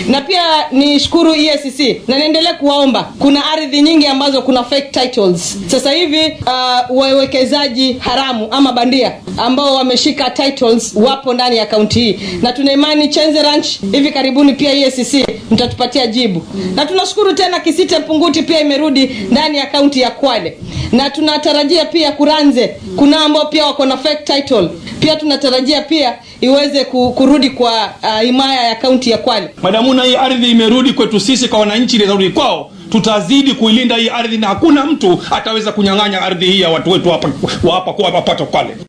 na pia ni shukuru EACC na niendelee kuwaomba kuna ardhi nyingi ambazo kuna fake titles sasa hivi uh, wawekezaji haramu ama bandia ambao wameshika titles wapo ndani ya kaunti hii na tuna imani Chenze Ranch hivi karibuni pia EACC mtatupatia jibu na tunashukuru tena Kisite Punguti pia imerudi ndani ya kaunti ya Kwale na tunatarajia pia Kuranze kuna ambao pia wako na fake title pia tunatarajia pia iweze ku- kurudi kwa uh, himaya ya kaunti ya Kwale madamuna hii ardhi imerudi kwetu sisi kwa wananchi inarudi kwao tutazidi kuilinda hii ardhi na hakuna mtu ataweza kunyang'anya ardhi hii ya watu wetu hapa wa hapa kwa hapa Pato Kwale